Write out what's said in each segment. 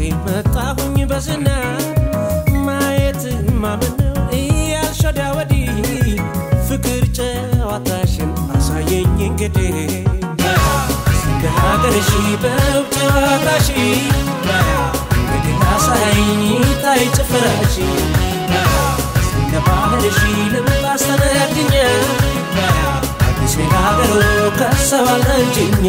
መጣሁኝ በዝና ማየት ማመን ነው እያልሽ ወዲያ ወዲህ ፍቅር ጨዋታሽን አሳየኝ እንግዲህ እንደ ሀገርሽ በውብ ጨዋታሽ እንግዲህ አሳይኝ ታይ ጭፈራሽ እንደ ባህልሽ ልምጣ አስተናግኛ አዲስ ሀገሩ ከሰባል አንቺኛ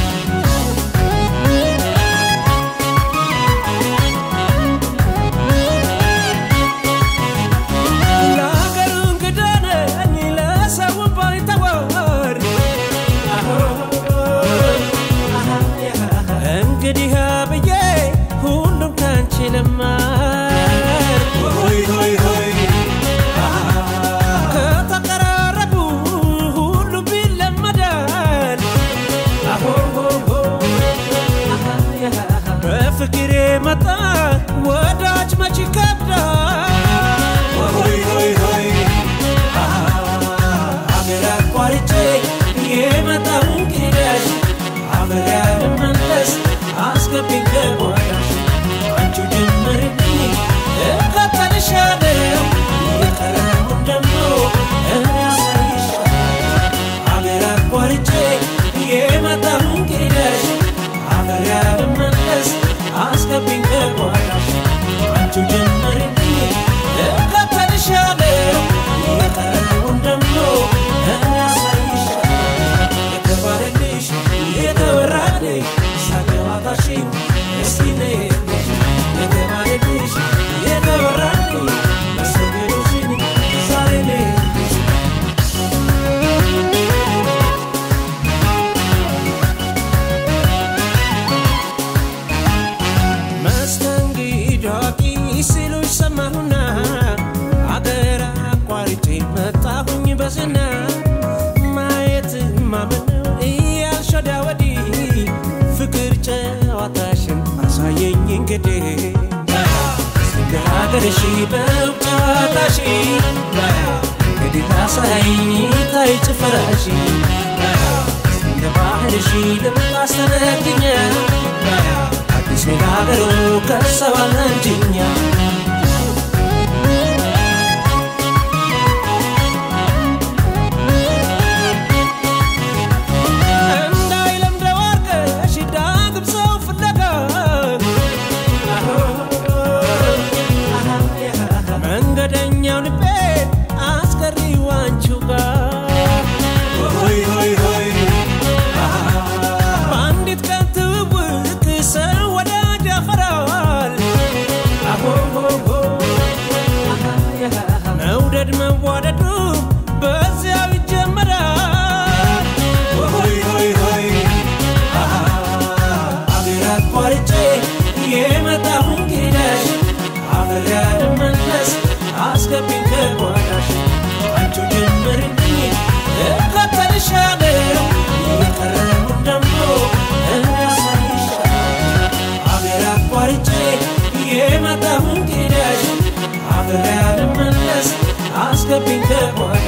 ለሀገሩ እንግዳ ነኝ ለሰውም ባይተዋር እንግዲህ ብዬ ሁሉም ካንቺ ልማር ሆይ ሆይ ሆይ ከተቀራረቡ ሁሉም ቢለመዳል በፍቅር የመጣ ወዳጅ መች ይከብዳል ሆይ ሆይ ሆይ አገር አቋርጬ የመጣው እንግዳሽ አገር ያልመለስ አስገቢኝ ገቧዳሽ አንቺ ጀምርልኝ እከተልሻለሁ የቀረውን ደግሞ እኔ አሳይሻለሁ አገር አቋርጬ የመጣው እንግዳሽ አገር ያልመለስ አስገቢኝ ገቧዳሽ አንቺ ጀምርልኝ እከተልሻለሁ የቀረውን ደግሞ እኔ አሳይሻለሁ የተባለልሽ የተወራልሽ ሳገባታሽን እስቲ ነይልሽ የተባለልሽ የተወራልሽ መሰገዶሽን ዛሬ ነይልሽ መስተንግዶ ሲሉሽ ሰማሁና አገር አቋርጬ መጣሁኝ በዝና ማየት ማመን ነው እያልሽ ወዲያ ወዲህ ፍቅር ጨዋታሽን አሳየኝ እንግዲህ እንደ ሀገርሽ በውብ ጨዋታሽ እንግዲህ አሳይኝ ታይ ጭፈራሽ እንደ ባህልሽ ልምጣ አስተናግኛ አዲስ ሀገሩ ከሰባል አንቺኛ እንዳይለምደው አርገሽ ዳግም ሰው ፍለጋ መንገደኛው ልቤ አስቀሪው አንቺው ጋር ሆይ ሆይ ሆይ በአንዲት ቀን ትውውቅ ሰው ወዳጅ ያፈራል መውደድ መዋደዱ በዚያው ይጀመራል ሆይ ሆይ ሆይ አገር አቋርጬ የመጣሁ እንግዳሽ አገር ያልመለስ አስገቢኝ ከጓዳሽ አንቺ ጀምርልኝ እከተልሻለሁ የቀረውን ደግሞ እኔ አሳይሻለሁ አገር አቋርጬ የመጣሁ እንግዳሽ አገር ያልመለስ አስገቢኝ ከጓዳሽ